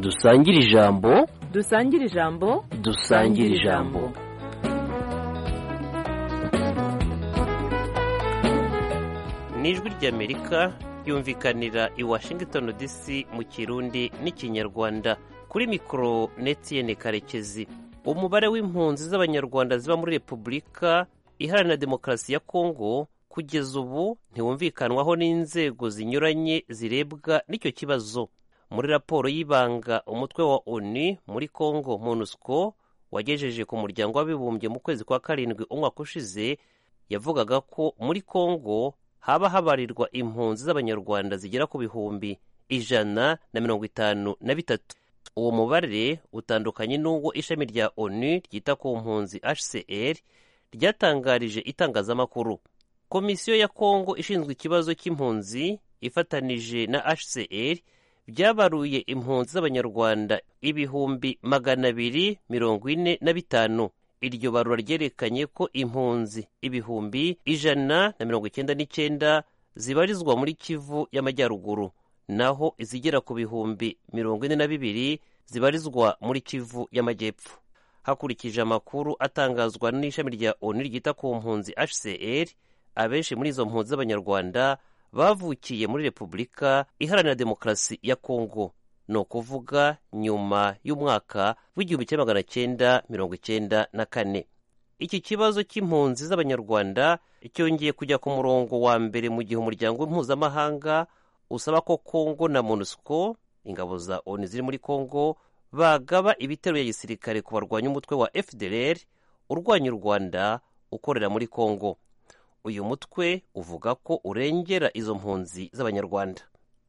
dusangire ijambo dusangire ijambo dusangire ijambo ni ijwi ry'amerika ryumvikanira i washington dc mu kirundi n'ikinyarwanda kuri mikoro netiyene karekezi umubare w'impunzi z'abanyarwanda ziba muri repubulika iharanira demokarasi ya kongo kugeza ubu ntiwumvikanwaho n'inzego zinyuranye zirebwa n'icyo kibazo muri raporo y'ibanga umutwe wa onu muri congo monusco wagejeje ku muryango w'abibumbye mu kwezi kwa karindwi umwaka ushize yavugaga ko muri congo haba habarirwa impunzi z'abanyarwanda zigera ku bihumbi ijana na mirongo itanu na bitatu uwo mubare utandukanye n'uwo ishami rya onu ryita ku mpunzi hcr ryatangarije itangazamakuru komisiyo ya kongo ishinzwe ikibazo cy'impunzi ifatanije na hcr byabaruye impunzi z'abanyarwanda ibihumbi magana abiri mirongo ine na bitanu iryo barura ryerekanye ko impunzi ibihumbi ijana na mirongo icyenda n'icyenda zibarizwa muri kivu y'amajyaruguru naho izigera ku bihumbi mirongo ine na bibiri zibarizwa muri kivu y'amajyepfo hakurikije amakuru atangazwa n'ishami rya onu ryita ku mpunzi hcr abenshi muri izo mpunzi z'abanyarwanda bavukiye muri repubulika iharanira demokarasi ya kongo ni ukuvuga nyuma y'umwaka w'igihumbi kimwe magana cyenda mirongo icyenda na kane iki kibazo cy'impunzi z'abanyarwanda cyongeye kujya ku murongo wa mbere mu gihe umuryango mpuzamahanga usaba ko kongo na monusco ingabo za onu ziri muri kongo bagaba ibitero bya gisirikare ku barwanya umutwe wa fdr urwanya u rwanda ukorera muri kongo uyu mutwe uvuga ko urengera izo mpunzi z'abanyarwanda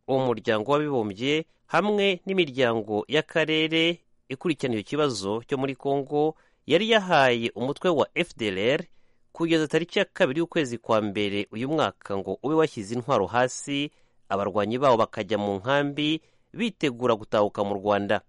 umuryango w'abibumbye hamwe n'imiryango y'akarere ikurikirana icyo kibazo cyo muri congo yari yahaye umutwe wa fdlr kugeza tariki ya kabiri y'ukwezi kwa mbere uyu mwaka ngo ube washyize intwaro hasi abarwanyi babo bakajya mu nkambi bitegura gutahuka mu rwanda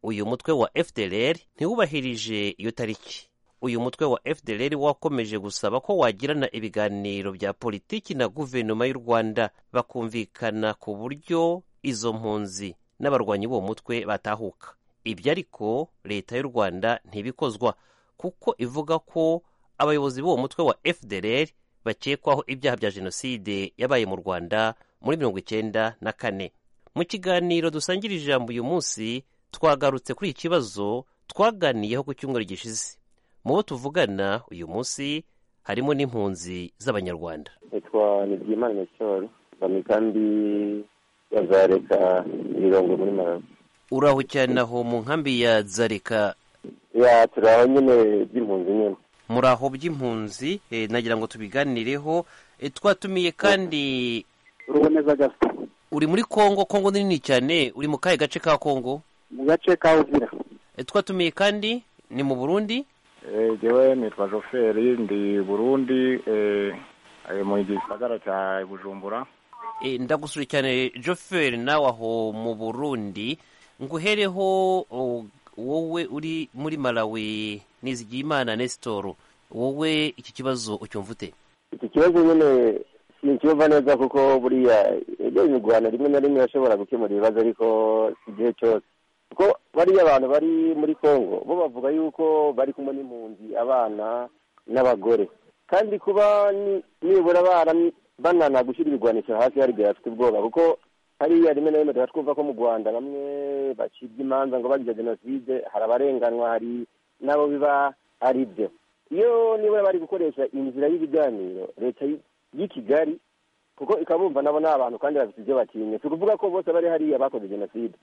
uyu mutwe wa fdlr ntiwubahirije iyo tariki uyu mutwe wa fdr wakomeje gusaba ko wagirana ibiganiro bya politiki na guverinoma y'u rwanda bakumvikana ku buryo izo mpunzi n'abarwanyi b'uwo mutwe batahuka ibyo ariko leta y'u rwanda ntibikozwa kuko ivuga ko abayobozi b'uwo mutwe wa fdr bakekwaho ibyaha bya jenoside yabaye mu rwanda muri mirongo icyenda na kane mu kiganiro dusangira ijambo uyu munsi twagarutse kuri iki kibazo twaganiyeho ku cyumweru gishize mu bo tuvugana uyu munsi harimo n'impunzi z'abanyarwanda nitwa nibyimana cyoro mba mu ikambi ya zareka mirongo muri marabu uraho cyane aho mu nkambi ya zareka ya turi aho nyine by'impunzi nyine muri aho by'impunzi eh, nagira ngo tubiganireho eh, twatumiye kandi ruboneza gasita uri muri kongo kongo ni nini cyane uri mu kahe gace ka kongo mu gace ka uvira Eh, twatumiye kandi ni mu burundi ngewe nitwa joferi ndi burundi mu gisagara cya bujumbura Eh, ndagusura cyane joferi nawe aho mu burundi nguhereho o- wowe uri muri malawi nizigiyimana nesitoro wowe iki kibazo ucyumva ute iki kibazo nyine sincyumva neza kuko buriya ibyo rwanda rimwe na rimwe ashobora gukemura ibibazo ariko si igihe cyose kuko bariya abantu bari muri congo bo bavuga yuko bari kumwe n'impunzi abana n'abagore kandi kuba ni- nibura bara- banana gushyira ibigwanisho hasi hari igihe bafite ubwoba kuko hariya rimwe na rimwe tuba twumva ko mu rwanda bamwe bacibwa imanza ngo bagize jenoside hari abarenganwa hari n'abo biba ari byo iyo niba bari gukoresha inzira y'ibiganiro leta y'i- y'i kigali kuko ikabumva nabo ni abantu kandi bafite ibyo batinya si ukuvuga ko bose bari hariya bakoze jenoside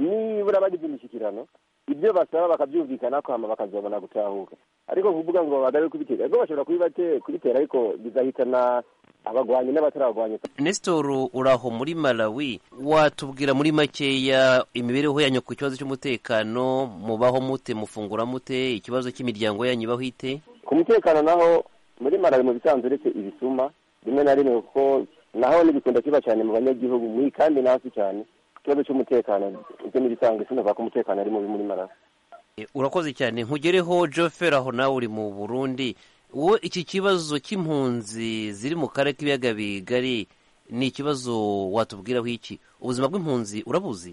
nibura bagize imishyikirano ibyo basaba bakabyumvikana ko hama bakazobona gutahuka ariko kuvuga ngo bagabe kubitera ubwo bashobora kubibate- kubitera ariko bizahitana abagwanyi n'abatarabagwanyi nesitoro uraho muri malawi watubwira muri makeya imibereho yanyu ku kibazo cy'umutekano mubaho mute mufungura mute ikibazo cy'imiryango yanyu ibaho ite ku mutekano naho muri malawi mu bisanzwe uretse ibisuma rimwe na rimwe kuko naho ntibikunda kiba cyane mu banyagihugu muri kandi nasi cyane ikibazo cy'umutekano ibyo n'ibisanzwe sinumva ko umutekano ari mubi muri malawi E, urakoze cyane nkugereho joferi aho nawe uri mu burundi wowe iki kibazo cy'impunzi ziri mu karere k'ibiyaga bigari ni ikibazo watubwiraho iki ubuzima bw'impunzi urabuzi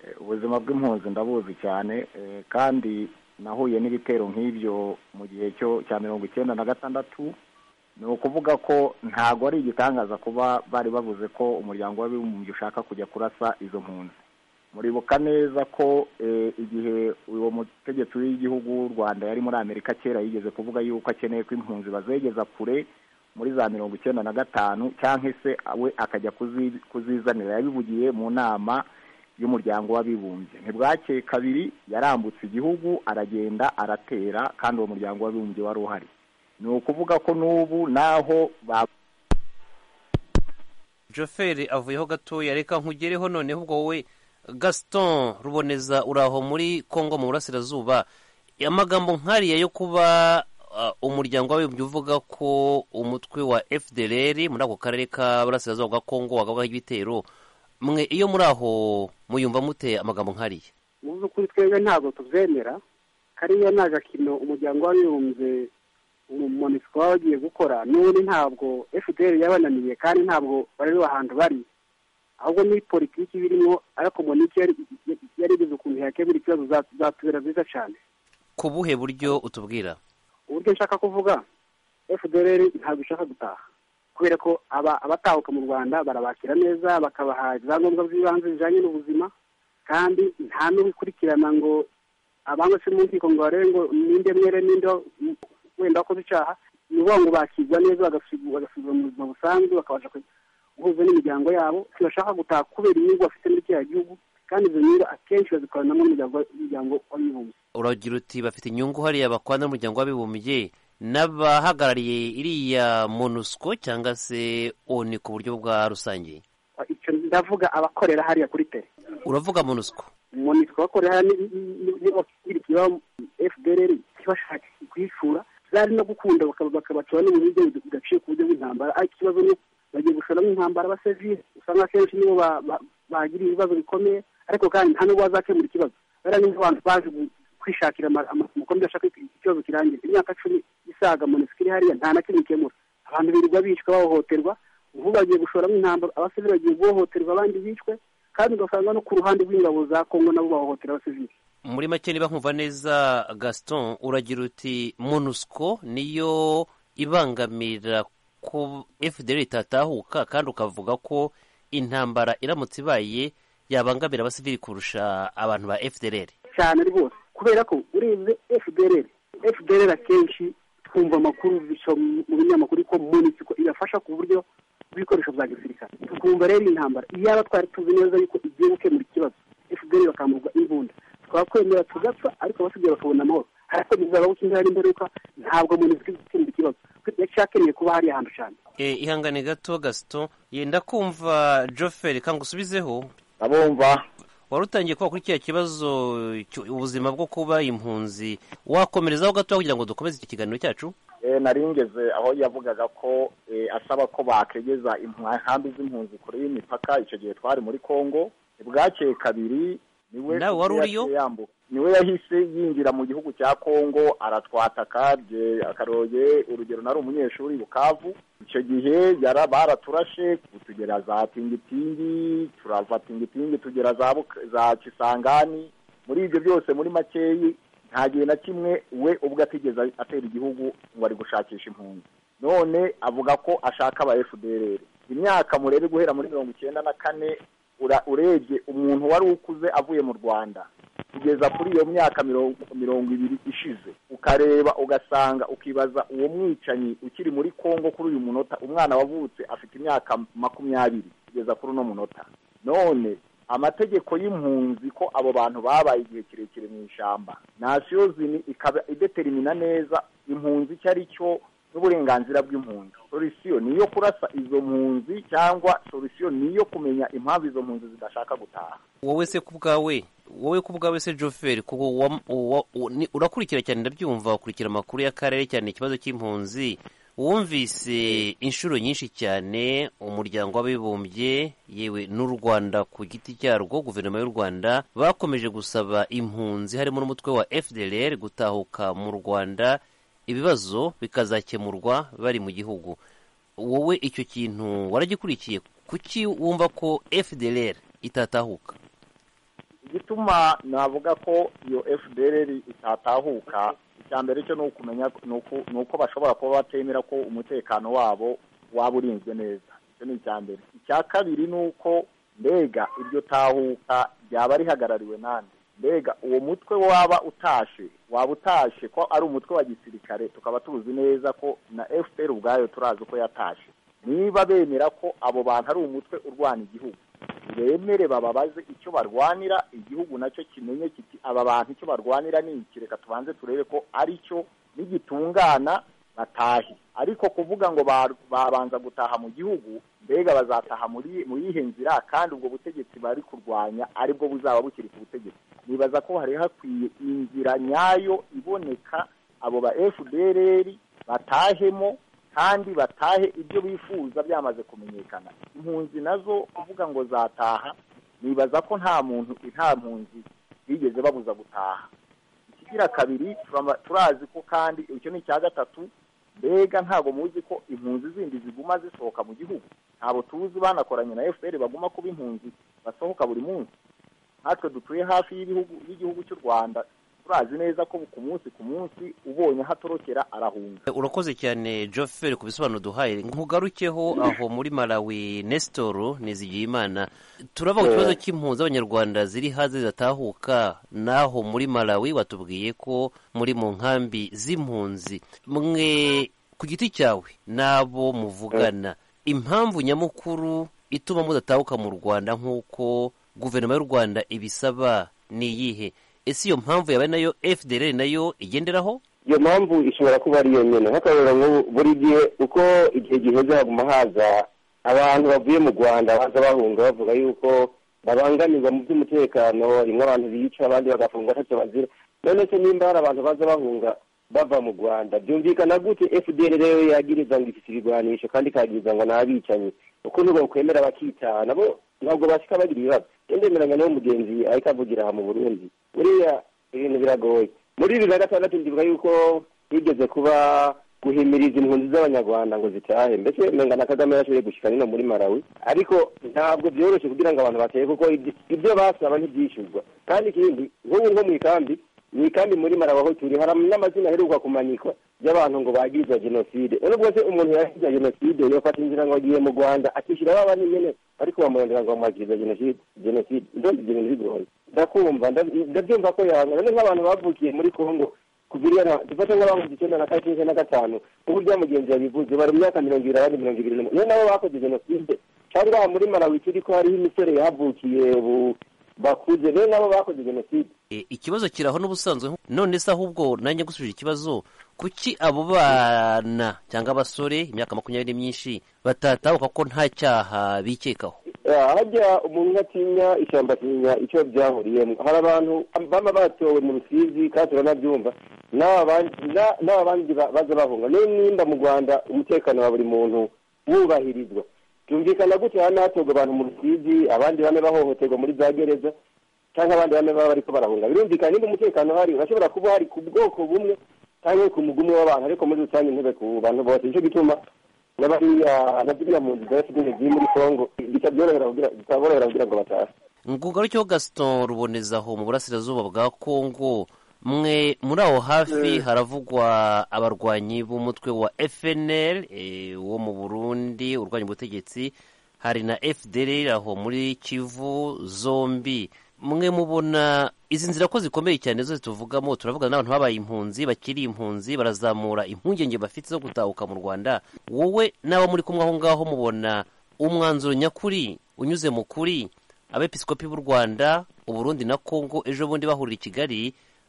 Eh, ubuzima bw'impunzi ndabuzi cyane eh, kandi nahuye n'ibitero nk'ibyo mu gihe cyo cya mirongo icyenda na gatandatu ni ukuvuga ko ntago ari igitangaza kuba bari bavuze ko umuryango w'abibumbye ushaka kujya kurasa izo mpunzi muribuka neza ko eh, igihe uwo mutegetsi w'igihugu w'u rwanda yari muri amerika kera yigeze kuvuga yuko akeneye ko impunzi bazegeza kure muri za mirongo icyenda na gatanu cyangwa se we akajya kuzi- kuzizanira yabivugiye mu nama y'umuryango w'abibumbye ntibwakeye kabiri yarambutse igihugu aragenda aratera kandi uwo muryango w'abibumbye wari uhari ni ukuvuga ko n'ubu naho ba joferi avuyeho gatoya reka nkugereho noneho ubwo wowe gaston ruboneza uri aho muri congo mu burasirazuba amagambo nk'ariya yo kuba ah, umuryango w'abibumbye uvuga ko umutwe wa fdrr muri ako karere k'aburasirazuba bwa congo wagabaho ibitero mwe iyo muri aho muyumva mute amagambo nk'ariya mu by'ukuri twebwe ntabwo tubyemera kariya ni agakino umuryango w'abibumbye umumonisiko waba wagiye gukora n'ubundi ntabwo fpr yabananiye kandi ntabwo bareba ahantu bari ahubwo ni politiki birimo ariko monike yarigize ukuntu yakemura ikibazo zatubera nziza cyane ku buhe buryo utubwira uburyo nshaka kuvuga fdr ntabwo ishaka gutaha kubera ko aba- abatahuka mu rwanda barabakira neza bakabaha ibyangombwa by'ibanze bijyanye n'ubuzima kandi nta n'ubikurikirana ngo abangwa se mu nkiko ngo barebe ngo ninde mwere ninde wa- wenda wakoze icyaha ni ukuvuga ngo bakirwa neza bagasubi- bagasubizwa mu buzima busanzwe bakabasha ku- guhuza n'imiryango yabo ntibashaka gutaha kubera inyungu bafite muri kiriya gihugu kandi izo nyungu akenshi bazikoranamo n'umuryango- umuryango w'abibumbye uragira uti bafite inyungu hariya bakwana n'umuryango w'abibumbye n'abahagarariye iriya monusco cyangwa se oni ku buryo bwa rusange icyo ndavuga abakorera hariya kuri tere uravuga monusco umuntu twakorera n'abakurikiyeho fdr ntibashake kuyicura zari no gukunda bakaba- bakabacura n'uburyo bidaciye ku buryo bw'intambara ariko ikibazo ni bagiye gushoramo intambara abasivile usanga akenshi nibo ba- ba- bagira ibibazo bikomeye ariko kandi nta n'ubwo bazakemura ikibazo bariya ni abantu baje gu- kwishakira amakuru bidashaka ko ikibazo kirangira imyaka cumi isaga monisiko iri hariya nta na kimwe ikemura abantu birirwa bicwa bahohoterwa ubu bagiye gushoramo intambara abasivile bagiye guhohoterwa abandi bicwe kandi ugasanga no ku ruhande rw'ingabo za kongo nabo bahohotera abasivili muri make niba nkumva neza gaston uragira uti monusco niyo ibangamira ku fdr itatahuka kandi ukavuga ko intambara iramutse ibaye yabangamira abasivili kurusha abantu ba fdr cyane rwose kubera ko urebye fdr fdr akenshi twumva amakuru bica mu mu binyamakuru ko munisiko ibafasha ku buryo bw'ibikoresho bya gisirikare tukumva rero intambara iyaba twari tuzi neza yuko igiye gukemura ikibazo fdr bakamburwa imbunda twakwemera tugapfa ariko abasigaye bakabona amahoro ariko bizabaho ko inzara n'imperuka ntabwo munisiko igukemura ikibazo yacyakeneye kuba hariya hantu cyane E, ihangane gato gaston yenda kumva joferi kanga usubizeho abumva wari utangiye kuba kuri kiriya kibazo cyo- ubuzima bwo kuba impunzi wakomerezaho gato kugira ngo dukomeze iki kiganiro cyacu Eh, nari ngeze aho yavugaga ko eh, asaba ko bakegeza impu- inkambi z'impunzi kure y'imipaka icyo gihe twari muri kongo bwakeye kabiri niwe Nawe wari uriyo? yaciye yambuka. niwe yahise yinjira mu gihugu cya kongo aratwataka bye akaroye urugero nari umunyeshuri bukavu icyo gihe yara baraturashe tugera za tingitingi turava tingitingi tugera za, Buka- za kisangani muri ibyo byose muri makeyi nta gihe na kimwe we ubwo atigeze atera igihugu ngo ari gushakisha impunzi none avuga ko ashaka aba fdr imyaka murebe guhera muri mirongo icyenda na kane ura- urebye umuntu wari ukuze avuye mu rwanda kugeza kuri iyo myaka mirongo mirongo ibiri ishize ukareba ugasanga ukibaza uwo mwicanyi ukiri muri kongo kuri uyu munota umwana wavutse afite imyaka makumyabiri kugeza kuri uno munota none amategeko y'impunzi ko abo bantu babaye igihe kirekire mu ishyamba nasiyo zini ikaba ideterimina neza impunzi icyo ari cyo n'uburenganzira bw'impunzi solisiyo ni iyo kurasa izo mpunzi cyangwa solisiyo ni iyo kumenya impamvu izo mpunzi zidashaka gutaha wowe se ku bwawe wowe ku bwawe se joferi kuko wa- wa- u- ni- urakurikira cyane ndabyumva ukurikira amakuru y'akarere cyane ikibazo cy'impunzi wumvise inshuro nyinshi cyane umuryango w'abibumbye yewe n'u rwanda ku giti cyarwo guverinoma y'u rwanda bakomeje gusaba impunzi harimo n'umutwe wa fdr gutahuka mu rwanda ibibazo bikazakemurwa bari mu gihugu wowe icyo kintu waragikurikiye kuki wumva ko fdr itatahuka igituma navuga ko iyo fdr itatahuka icya mbere cyo ni ukumenya ni uku- ni uko bashobora kuba batemera ko umutekano wabo waba urinzwe neza icyo ni icya mbere icya kabiri ni uko mbega iryo tahuka ryaba rihagarariwe nande mbega uwo mutwe waba utashe waba utashe ko ari umutwe wa gisirikare tukaba tuzi neza ko na fpr ubwayo turazi ko yatashe niba bemera ko abo bantu ari umutwe urwana igihugu bemere bababaze icyo barwanira igihugu nacyo kimenye kiti aba bantu icyo barwanira ni iki reka tubanze turebe ko ari cyo nigitungana batahe ariko kuvuga ngo ba- babanza gutaha mu gihugu mbega bazataha muri muri iyihe nzira kandi ubwo butegetsi bari kurwanya aribwo buzaba bukiri ku butegetsi nibaza ko hari hakwiye inzira nyayo iboneka abo ba fdr batahemo kandi batahe ibyo bifuza byamaze kumenyekana impunzi nazo uvuga ngo zataha nibaza ko nta muntu nta mpunzi bigeze babuza gutaha ikigira kabiri turama- turazi ko kandi icyo ni icya gatatu mbega ntabwo muzi ko impunzi zindi ziguma zisohoka mu gihugu ntabwo tuzi banakoranye na fpr baguma kuba impunzi basohoka buri munsi natwe dutuye hafi y'ibihugu y'igihugu cy'u rwanda turazi neza ko ku munsi ku munsi ubonye hatorokera arahunga urakoze cyane joferi ku bisobanuro duhaye nkugarukeho aho muri malawi nesitoro nizigiyimana turava ku kibazo cy'impunzi z'abanyarwanda ziri hanze zidatahuka naho muri malawi watubwiye ko muri mu nkambi z'impunzi mwe ku giti cyawe n'abo muvugana impamvu nyamukuru ituma mudatahuka mu rwanda nk'uko guverinoma y'u rwanda ibisaba ni iyihe ese iyo mpamvu yabaye nayo fdr nayo igenderaho iyo mpamvu ishobora kuba ari iyo nyine nk'akarero nk'ubu buri gihe uko igihe giheze haguma haza abantu bavuye mu rwanda baza bahunga bavuga yuko babangamirwa mu by'umutekano rimwe abantu bica abandi bagafungwa ntacyo bazira none se nimba hari abantu baza bahunga bava mu rwanda byumvikana gute fdr rero yagiriza ngo ifite ibigwanisho kandi ikagiriza ngo ni abicanyi uko nubwo kwemera bakitaha nabo ntabwo bashyika bagira ibibazo ndemeranya n'uwo mugenzi ariko avugira aha mu burundi buriya ibintu biragoye muri bibiri na gatandatu ndibuka yuko higeze kuba guhimiriza impunzi z'abanyarwanda ngo zitahe mbese menga na kagame yarashoboye gushyika nino muri malawi ariko ntabwo byoroshye kugira ngo abantu batahe kuko ibyo- ibyo basaba ntibyishyurwa kandi ikindi nk'ubu nko mu ikambi mu ikambi muri malawi aho turi hari n'amazina aheruka kumanikwa y'abantu ngo bagiriza jenoside none ubwo se umuntu yagiriza jenoside yofata inzira ngo agiye mu rwanda akishyura ba bandi nyine ariko bamurondera ngo bamwagiriza jenoside jenoside ndumva ibyo bintu bigoye ndakumva ndab- ndabyumva ko yanga none nk'abantu bavukiye muri congo kuva iriya dufata nk'abahunze icyenda na kane icyenda na gatanu uburyo mugenzi yabivuze bari mu myaka mirongo ibiri abandi mirongo ibiri n'umunani niyo nabo bakoze jenoside cyangwa aha muri malawi turi ko hariho imisore yahavukiye ubu bakuze niyo nabo bakoze jenoside E, ikibazo kiraho n'ubusanzwe none se ahubwo nanjye gusubije ikibazo kuki abo bana cyangwa abasore imyaka makumyabiri myinshi batatahuka ko nta cyaha bikekaho Ah, hajya umuntu atinya ishyamba atinya icyo byahuriyemo hari abantu baba batowe mu rusizi kandi turanabyumva n'aba bandi- na- n'aba bandi ba- baza bahunga niyo nimba mu rwanda umutekano wa buri muntu wubahirizwa byumvikana gutya hano hatorwa abantu mu rusizi abandi bane bahohoterwa muri za gereza cyangwa abandi bane baba bariko barahunga birumvikana niba umutekano uhari urashobora kuba hari ku bwoko bumwe cyangwa ku mugumwe w'abantu ariko muri rusange ntube ku bantu bose nicyo gituma n'abariya nabyo mu nzu za fpr ziri muri congo bitabyorohera kugira- bitaborohera kugira ngo batahe ngugarukeho gaston rubonezaho mu burasirazuba bwa kongo mwe muri aho hafi haravugwa abarwanyi b'umutwe wa fnl eh, wo mu burundi urwanya ubutegetsi hari na fdr aho muri kivu zombi mwe mubona izi nzira ko zikomeye cyane zo tuvugamo turavugana n'abantu babaye impunzi bakiri impunzi barazamura impungenge bafite zo gutahuka mu rwanda wowe n'abo muri kumwe aho ngaho mubona umwanzuro nyakuri unyuze mu kuri abepiskopi b'u rwanda uburundi na kongo ejo bundi bahurira i kigali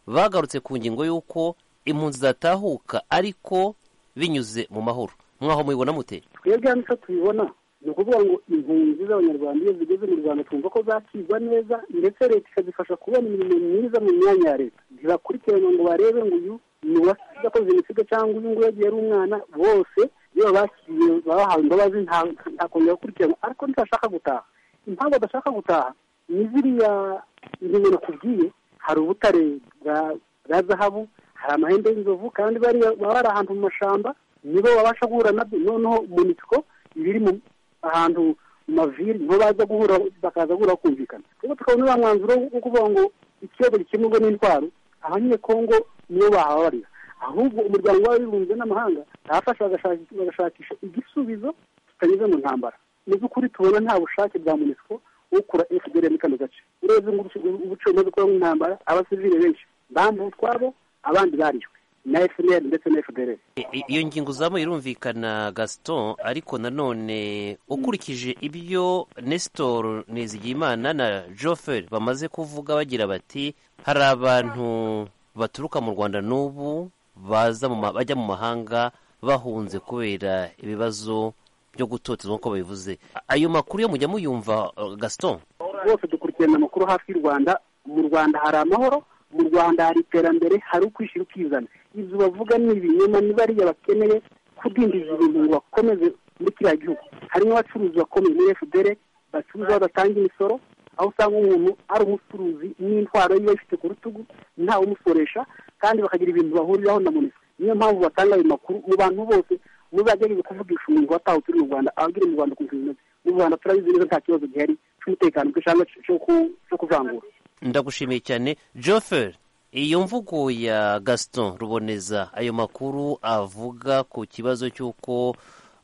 bagarutse ku ngingo y'uko impunzi zatahuka ariko binyuze mu mahoro mwaho mubibona mute twebwe hano icyo tubibona ni ukuvuga ngo impunzi z'abanyarwanda iyo zigeze mu rwanda twumva ko zakirwa neza ndetse leta ikazifasha kubona imirimo myiza mu myanya ya leta ntibakurikirana ngo barebe ngo uyu ni uwakoze jenoside cyangwa uyu nguyu yagiye ari umwana bose iyo bakiriye bahawe imbabazi nta- ntakongera gukurikiranwa ariko ntibashaka gutaha impamvu badashaka gutaha ni ziriya ngingo nakubwiye hari ubutare bwa- bwa zahabu hari amahembe y'inzovu kandi bariya baba bari ahantu mu mashyamba nibo babasha guhura nabyo noneho monitiko ibiri mu ahantu mu maviri nibo baza guhura bakaza guhura bakumvikana rero tukabona uriya mwanzuro wo kuvuga ngo ikibazo gikemurwa n'intwaro abanyekongo nibo bahabarira ahubwo umuryango w'abibumbye n'amahanga arafasha bagashaki- bagashakisha igisubizo kitanyuze mu ntambara mu by'ukuri tubona nta bushake bwa munisiko ukura fdr muri kano gace urebye ngo ubuci- ubucamanza bukora mu ntambara abasivile benshi bambuwe utwabo abandi barishwe na fdr ndetse na fdr I- i- iyo ngingo uzamuye irumvikana gaston ariko nanone ukurikije ibyo nestor nizigiyimana na joferi bamaze kuvuga bagira bati hari abantu baturuka mu rwanda n'ubu baza mu ma- bajya mu mahanga bahunze kubera ibibazo byo gutotezwa nk'uko babivuze A- ayo makuru yo mujya muyumva eh, gaston bose dukurikirana amakuru hafi y'u rwanda mu rwanda hari amahoro mu rwanda hari iterambere hari ukwishyira ukizana ibyo bavuga ni ibinyoma ni bariya bakeneye kudindiza ibintu ngo bakomeze muri kiriya gihugu harimo abacuruzi bakomeye muri fdr bacuruza badatanga imisoro aho usanga umuntu ari umucuruzi n'intwaro yiba ayifite ku rutugu ntawe umusoresha kandi bakagira ibintu bahuriraho na munisiko niyo mpamvu batanga ayo makuru mu bantu bose muzagerageze kuvugisha umuntu watawe turi mu rwanda ababwire mu rwanda ku nshingano ze. mu rwanda turabizi neza nta kibazo gihari cy'umutekano cyangwa cyo ku- cyo kuvangura ndagushimiye cyane joferi iyo mvugo ya gaston ruboneza ayo makuru avuga ku kibazo cy'uko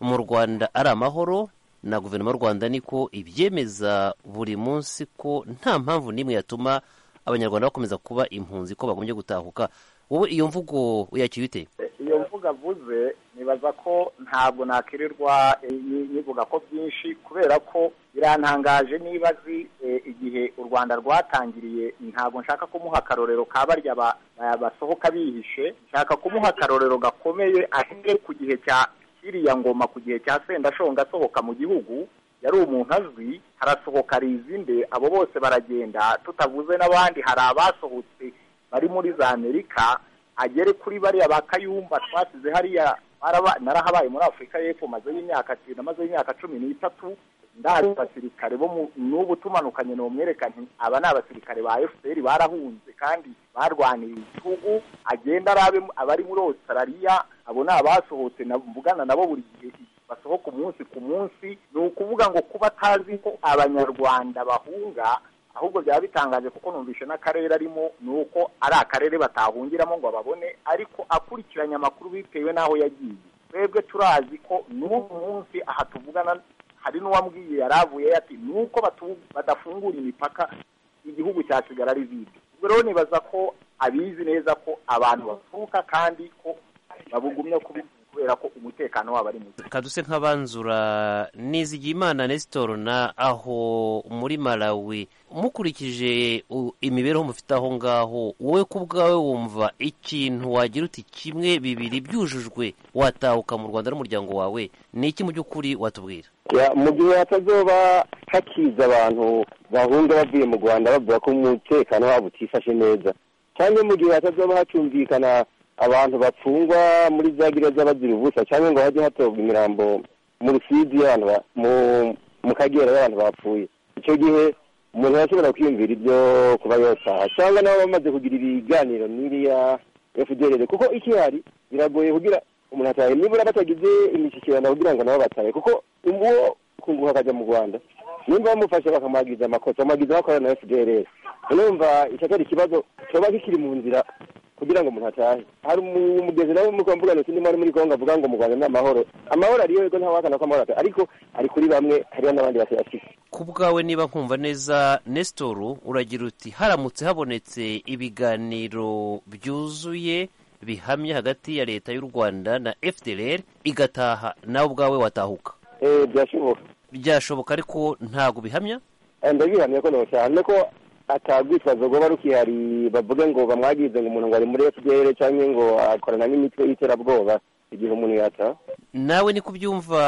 mu rwanda ari amahoro na guverinoma y'u rwanda niko ibyemeza buri munsi ko nta mpamvu n'imwe yatuma abanyarwanda bakomeza kuba impunzi ko bagombye gutahuka wowe iyo mvugo uyakira ute iyo mvugo avuze nibaza ko ntabwo nakirirwa eh, ni- nivuga ko byinshi kubera ko birantangaje niba azi eh, igihe u rwanda rwatangiriye ntabwo nshaka kumuha akarorero ka barya ba- ba- basohoka bihishe nshaka kumuha akarorero gakomeye ahere ku gihe cya kiriya ngoma ku gihe cya sendashonga asohoka mu gihugu yari umuntu azwi harasohoka rizinde abo bose baragenda tutavuze n'abandi hari abasohotse bari muri za amerika agere kuri bariya ba kayumba twasize hariya baraba- narahabaye muri afurika y'epfo mazeyo imyaka cenda mazeyo imyaka cumi n'itatu ndazi abasirikare bo mu- n'ubu tumanukanye nomwereka nti aba ni abasirikare ba fpr barahunze kandi barwaniriye igihugu agenda arabe mu- abari muri australia abo ni abasohotse na- mvugana nabo buri gihe basohoka umunsi ku munsi ni ukuvuga ngo kuba atazi ko abanyarwanda bahunga ahubwo byaba bitangaje kuko numvishe n'akarere arimo ni uko ari akarere batahungiramo ngo babone ariko akurikiranye amakuru bitewe n'aho yagiye twebwe turazi ko n'ubu munsi aha tuvugana hari n'uwambwiye yari avuyeyo ati ni uko batu- badafungura imipaka igihugu cyasigara ari vide ubwo rero nibaza ko abizi neza ko abantu bapfuka kandi ko babugumye kubi- kubera ko umutekano wabo ari muke kaduse nk'abanzura nizigiyimana nestor na aho muri malawi mukurikije u- imibereho mufite aho ngaho wowe ku bwawe wumva ikintu wagira uti kimwe bibiri byujujwe watahuka mu rwanda n'umuryango wawe ni iki mu by'ukuri watubwira Ya, mu gihe hatazoba hakiza abantu bahunga bavuye mu rwanda bavuga ko umutekano wabo utifashe neza cyangwa mu gihe hatazoba hacyumvikana abantu bapfungwa muri za gereza bazira ubusa cyangwa ngo hajye hatorwa imirambo mu rusizi y'abantu ba- mu mu kagera y'abantu bapfuye icyo gihe umuntu arashobora kwiyumvira ibyo kuba yotaha cyangwa nabo bamaze kugira ibiganiro n'iriya fdr kuko ikihari biragoye kugira umuntu atahe nibura batagize imishyikirano kugira ngo nabo batahe kuko uwo kunguha akajya mu rwanda nimba bamufashe bakamuhagiza amakosa bamuhagiza bakorana na fdr urumva icyo atari ikibazo kiba kikiri mu nzira kugira ngo umuntu atahe hari umu- umugezi nawe muri mvuga nti ndimo ari muri kongo avuga ngo mu rwanda ni amahoro amahoro ariyo yego ntawahakana ko amahoro atari ariko ari kuri bamwe hariho n'abandi batayafite ku bwawe niba nkumva neza nestor uragira uti haramutse habonetse ibiganiro byuzuye bihamye hagati ya leta y'u rwanda na fdr igataha nawe ubwawe watahuka Eh, byashoboka byashoboka ariko ntabwo bihamya Eh, ndabihamya ko nocyane ko atagwitwazo rwoba rukihari bavuge ngo bamwagize ngo umuntu ngo ari muri fdr cyangwa ngo akorana n'imitwe y'iterabwoba igihe umuntu yataha nawe ni kubyumva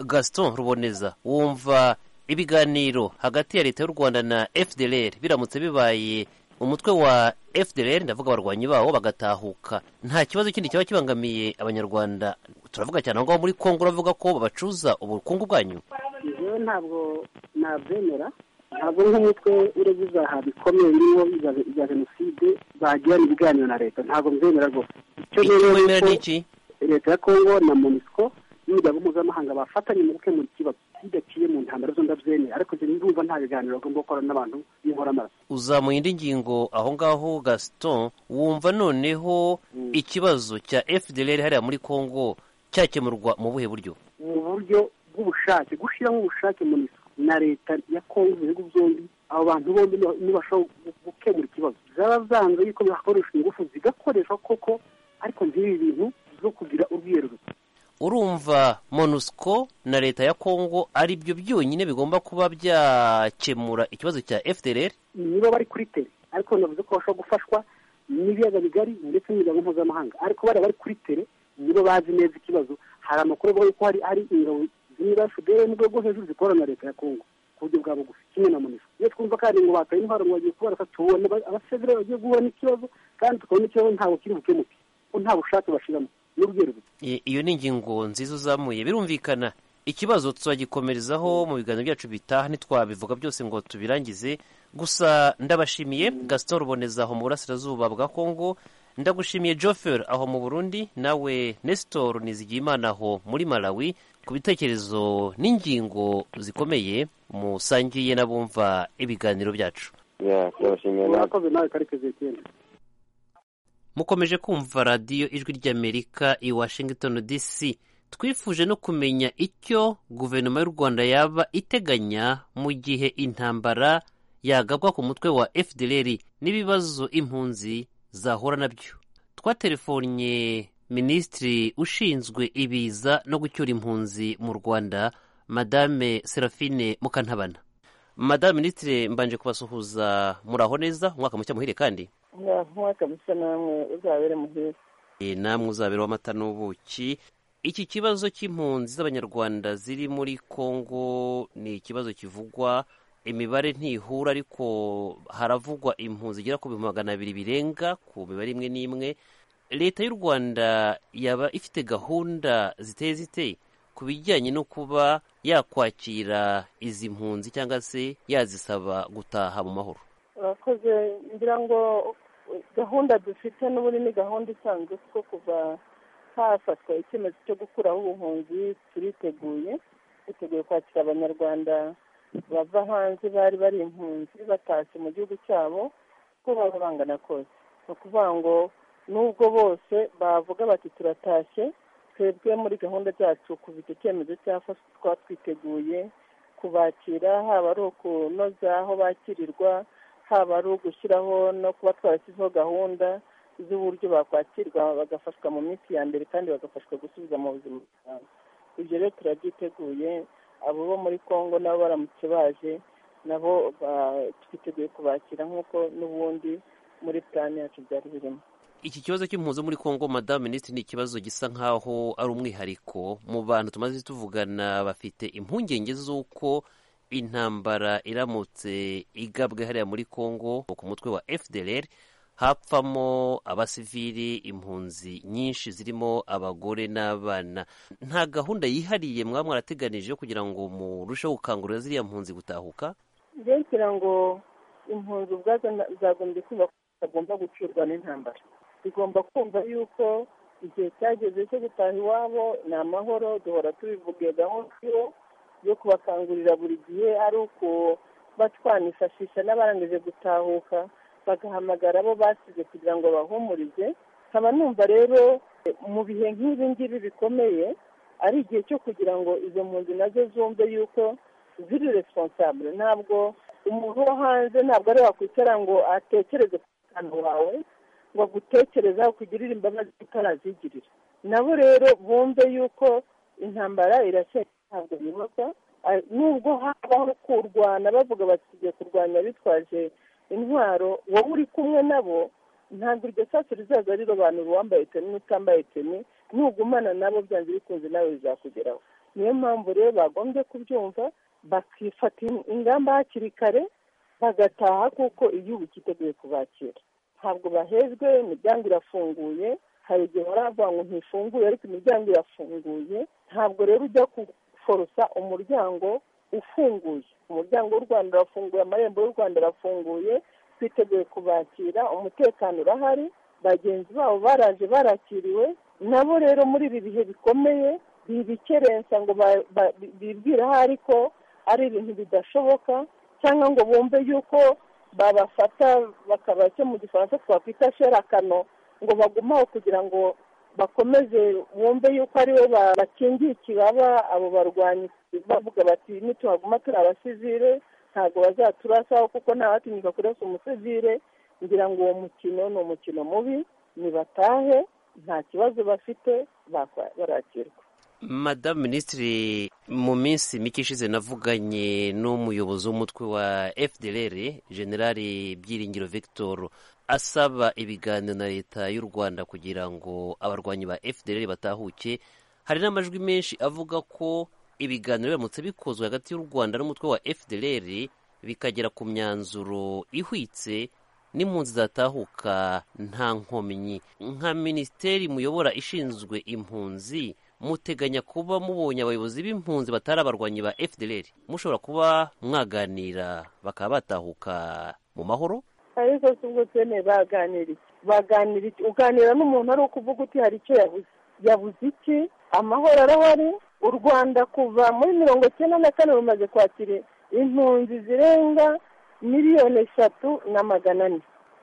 gaston ruboneza wumva ibiganiro hagati ya leta y'u rwanda na fdr biramutse bibaye umutwe wa fdr ndavuga abarwanyi bawo bagatahuka nta kibazo kindi cyaba kibangamiye abanyarwanda turavuga cyane aho ngaho muri kongo uravuga ko babacuza ubukungu bwanyu njyewe ntabwo nabyemera ntabwo nk'umutwe ureba ibyaha bikomeye birimo ibya- ibya jenoside bagirana ibiganiro na leta ntabwo mbyemera rwose icyo icyo nemera wemera ni ni uko iki leta ya kongo na monisco n'imiryango mpuzamahanga bafatanye mu gukemura ikibazo kidaciye mu mu ntambara zo ndabyemeye ariko njye ndumva nta biganiro bagomba gukora n'abantu b'inkoramaraso uzamuye indi ngingo aho ngaho gaston wumva noneho ikibazo cya fdr hariya muri congo cyakemurwa mu buhe buryo mu buryo bw'ubushake gushyiramo ubushake muri na leta ya kongo ibihugu byombi abo bantu bombi niba- nibashobora gu- gukemura ikibazo byaba byanze yuko bihakoresha ingufu zigakoreshwa koko ariko nk'ibi bintu zo kugira urwiherero urumva monusco na leta ya congo ari byo byonyine bigomba kuba byakemura ikibazo cya fdr niba bari kuri tere ariko navuze ko bashobora gufashwa n'ibiyaga bigari ndetse n'imiryango mpuzamahanga ariko bariya bari kuri tere nibo bazi neza ikibazo hari amakuru avuga yuko hari hari ingabo zimwe za fdr mu rwego rwo hejuru zikorana na leta ya kongo ku buryo bwa bugufi kimwe na munisha iyo twumva kandi ngo bataye intwaro ngo bagiye kubarasa tubona ba- abasivire bagiye guhura n'ikibazo kandi tukabona ikibazo ntabwo kiri bukemuke ko nta bushake bashiramo n'urwego I- iyo ni ingingo nziza uzamuye birumvikana ikibazo tuzagikomerezaho mu biganiro byacu bitaha ntitwabivuga byose ngo tubirangize gusa ndabashimiye gaston ruboneza aho mu burasirazuba bwa congo ndagushimiye joffer aho mu burundi nawe nestor nizigiyimana aho muri malawi ku bitekerezo n'ingingo zikomeye musangiye n'abumva ibiganiro byacu ya turabashimiye nawe urakoze nawe karekezi etienne mukomeje kumva radiyo ijwi ry'amerika i washington dc twifuje no kumenya icyo guverinoma y'u rwanda yaba iteganya mu gihe intambara yagabwa ku mutwe wa fdr n'ibibazo impunzi zahura nabyo twatelefonye minisitiri ushinzwe ibiza no gucyura impunzi mu rwanda madame serafine mukantabana madame minisitiri mbanje kubasuhuza muraho neza umwaka mushya muhire kandi umwaka musa namwe uzabere muhire Eh, namwe uzabera w'amata n'ubuki iki kibazo cy'impunzi z'abanyarwanda ziri muri congo ni ikibazo kivugwa imibare ntihura ariko haravugwa impunzi igera ku bihumbi magana abiri birenga ku mibare imwe n'imwe leta y'u rwanda yaba ifite gahunda ziteye ziteye ku bijyanye no kuba yakwakira izi mpunzi cyangwa se yazisaba gutaha mu mahoro urakoze ngira ngo gahunda dufite n'ubundi ni gahunda isanzwe kuko kuva hafatwa icyemezo cyo gukuraho ubuhunzi turiteguye twiteguye kwakira abanyarwanda bava hanze bari bari impunzi batashye mu gihugu cyabo uko baba bangana kose ni ukuvuga ngo nubwo bose bavuga bati turatashye twebwe muri gahunda zacu kuva icyo cyemezo cyafatwa twiteguye kubakira haba ari ukunoza aho bakirirwa haba ari ugushyiraho no kuba twarashyizeho gahunda z'uburyo bakwakirwa bagafashwa mu minsi ya mbere kandi bagafashwa gusubiza mu buzima bwabo ibyo rero turabyiteguye abo bo muri congo nabo baramutse baje nabo ba- twiteguye kubakira nk'uko n'ubundi muri plan yacu byari birimo iki kibazo cy'impunzi muri congo madamu minisitiri ni ikibazo gisa nk'aho ari umwihariko mu bantu tumaze tuvugana bafite impungenge z'uko intambara iramutse igabwe hariya muri congo ku mutwe wa fdr hapfamo abasivili impunzi nyinshi zirimo abagore n'abana nta gahunda yihariye mwaba mwarateganije yo kugira ngo murusheho gukangurira ziriya mpunzi gutahuka rero ngira ngo impunzi ubwazo na- zagombye kumva ko zitagomba gucurwa n'intambara zigomba kumva yuko igihe cyageze cyo gutaha iwabo ni amahoro duhora tubivuga iyo gahunda iriho yo kubakangurira buri gihe ari uko batwanifashisha n'abarangije gutahuka bagahamagara abo basize kugira ngo bahumurize nkaba numva rero eh, mu bihe nk'ibi ngibi bikomeye ari igihe cyo kugira ngo izo mpunzi nazo zumve yuko ziri responsable ntabwo umuntu wo hanze ntabwo ari wakwicara ngo atekereze ku mutekano wawe ngo agutekereze aho kugirira imbabazi utarazigirira nabo rero bumve yuko intambara irasenya ntabwo bibaza Ah, nubwo habaho kurwana bavuga bati tugiye kurwanya bitwaje intwaro wowe uri kumwe nabo ntabwo iryo sasu rizaza rirobanura uwambaye teni n'utambaye teni nugumana nabo byanze bikunze nawe bizakugeraho niyo mpamvu rero bagombye kubyumva bakifata ingamba hakiri kare bagataha kuko igihugu cyiteguye kubakira ntabwo bahejwe imiryango irafunguye hari igihe baravuga ngo ntifunguye ariko imiryango irafunguye ntabwo rero ujya guforosa umuryango ufunguye umuryango w'u rwanda urafunguye amarembo y'u rwanda arafunguye twiteguye kubakira umutekano urahari bagenzi babo baraje barakiriwe nabo rero muri ibi bihe bikomeye bibikerensa ngo ba- ba- bibwire aho ariko ari ibintu bidashoboka cyangwa ngo bumve yuko babafata bakaba cyo mu gifaransa twakwita sherakano ngo bagume aho kugira ngo bakomeze bumve yuko ari we bakingiye ikibaba abo barwanyi bavuga bati nituhaguma turi abasivire ntabwo bazaturasaho kuko ntawatinyuka kurasa umusivire ngira ngo uwo mukino ni umukino mubi nibatahe nta kibazo bafite bakwa- barakirwa madamu minisitiri mu minsi mike ishize navuganye n'umuyobozi w'umutwe wa fdrr generali byiringiro victor asaba ibiganiro na leta y'u rwanda kugira ngo abarwanyi ba fdrr batahuke hari n'amajwi menshi avuga ko ibiganiro biramutse bikozwe hagati y'u rwanda n'umutwe wa fdrr bikagera ku myanzuro ihwitse n'impunzi zatahuka nta nkomyi nka minisiteri muyobora ishinzwe impunzi muteganya kuba mubonye abayobozi b'impunzi batari abarwanyi ba fdr mushobora kuba mwaganira bakaba batahuka mu mahoro ariko si ubwo twemeye baganira iki baganira iki uganira n'umuntu ari ukuvuga uti hari icyo yabuze yabuze iki amahoro arahari u rwanda kuva muri mirongo icyenda na kane rumaze kwakira impunzi zirenga miliyoni eshatu na magana ane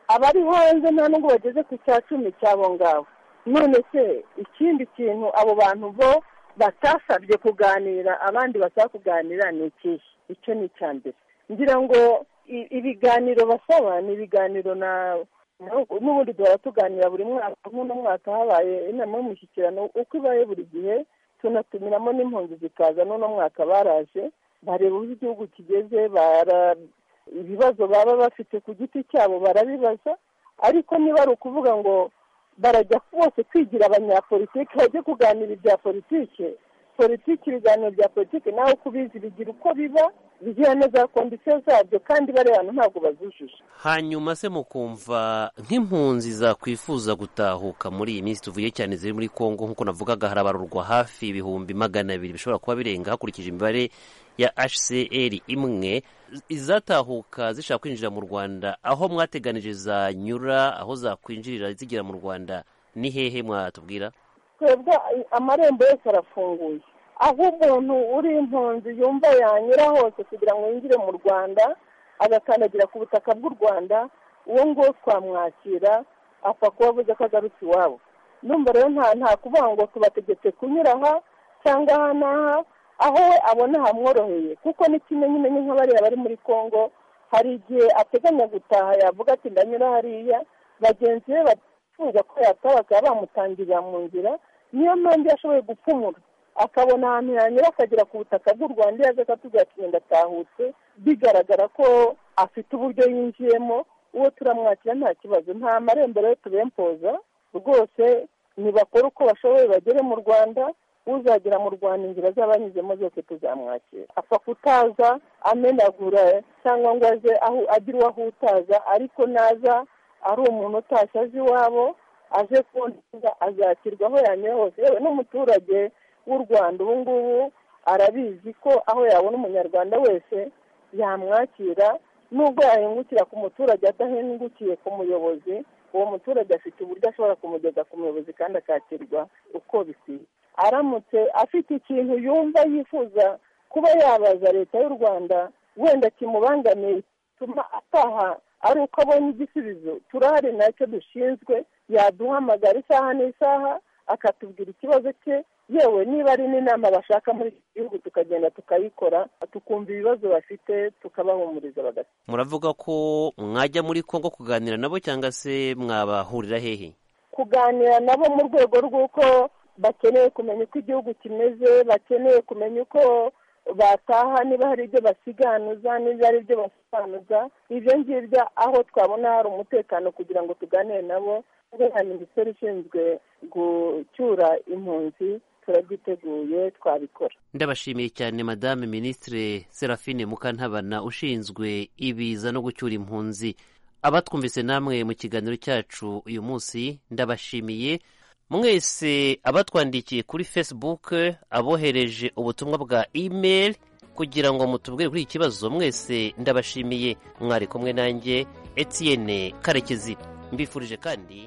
abari hanze nta nubwo bageze ku cya cumi cy'abo ngabo none se ikindi kintu abo bantu bo batasabye kuganira abandi basaba kuganira ni ikihe icyo ni icya mbere ngira ngo i- ibiganiro basaba ni ibiganiro na n'ubu- n'ubundi duhora tuganira buri mwaka nk'uno mwaka habaye inama y'umushyikirano uko ibaye buri gihe tunatumiramo n'impunzi zikaza n'uno mwaka baraje bareba uko igihugu kigeze bara ibibazo baba bafite ku giti cyabo barabibaza ariko niba ari ukuvuga ngo barajya bose kwigira abanyapolitiki bajye kuganira ibya politiki politiki ibiganiro bya politiki nawe uko ubizi bigira uko biba bigira na za kondisiyo zabyo kandi bariya bantu ntabwo bazujuje hanyuma se mukumva nk'impunzi zakwifuza gutahuka muri iyi minsi tuvuye cyane ziri muri kongo nk'uko navugaga harabarurwa hafi ibihumbi magana abiri bishobora kuba birenga hakurikije imibare ya hcr imwe izatahuka zishaka kwinjira mu rwanda aho mwateganije zanyura aho zakwinjirira zigera mu rwanda ni hehe mwatubwira twebwe ay- amarembo yose arafunguye aho umuntu uri impunzi yumva yanyura hose kugira ngo yinjire mu rwanda agakandagira ku butaka bw'u rwanda uwo nguwo twamwakira apfa kuba avuze ko agarutse iwabo numva rero nta nta kuvuga ngo tubategetse kunyura aha cyangwa aha n'aha aho we abona hamworoheye kuko ni kimwe nyine ni nk'abariya bari muri congo hari igihe ateganya gutaha yavuga ati ndanyura hariya bagenzi be batifuza ko yataha bakaba bamutangirira mu nzira niyo mpamvu iyo ashoboye gupfumura akabona ahantu yanyura akagera ku butaka bw'u rwanda iyo aza akatubwira ati "Ngenda atahutse bigaragara ko afite uburyo yinjiyemo uwo turamwakira nta kibazo nta marembo rero tubempoza rwose nibakora uko bashoboye bagere mu rwanda uzagera mu rwanda inzira z'abanyuzemo zose tuzamwakira apfa kutaza amenagura cyangwa ngo aze aho agire uwo ahutaza ariko naza ari umuntu utashye aje iwabo aje kubona azakirwa aho yanyura hose yewe n'umuturage w'u rwanda ubu ngubu arabizi ko aho yabona umunyarwanda wese yamwakira nubwo yahingukira ku muturage adahingukiye ku muyobozi uwo muturage afite uburyo ashobora kumugeza ku muyobozi kandi akakirwa uko bikwiye aramutse afite ikintu yumva yifuza kuba yabaza leta y'u rwanda wenda kimubangamiye gituma ataha ari uko abonye igisubizo turahari nacyo dushinzwe yaduhamagara isaha n'isaha akatubwira ikibazo cye yewe niba ari n'inama bashaka muri iki gihugu tukagenda tukayikora tukumva ibibazo bafite tukabahumuriza bagata muravuga ko mwajya muri kongo kuganira nabo cyangwa se mwabahurira hehe kuganira nabo mu rwego rw'uko bakeneye kumenya uko igihugu kimeze bakeneye kumenya uko bataha niba hari ibyo basiganuza niba hari ibyo basobanuza ibyo ngibyo aho twabona hari umutekano kugira ngo tuganire nabo nka minisiteri ishinzwe gucyura impunzi turabyiteguye twabikora ndabashimiye cyane madame minisitire serafine mukantabana ushinzwe ibiza no gucyura impunzi abatwumvise namwe mu kiganiro cyacu uyu munsi ndabashimiye mwese abatwandikiye kuri facebook abohereje ubutumwa bwa email kugira ngo mutubwire kuri iki kibazo mwese ndabashimiye mwari kumwe nanjye etienne karekezi mbifurije kandi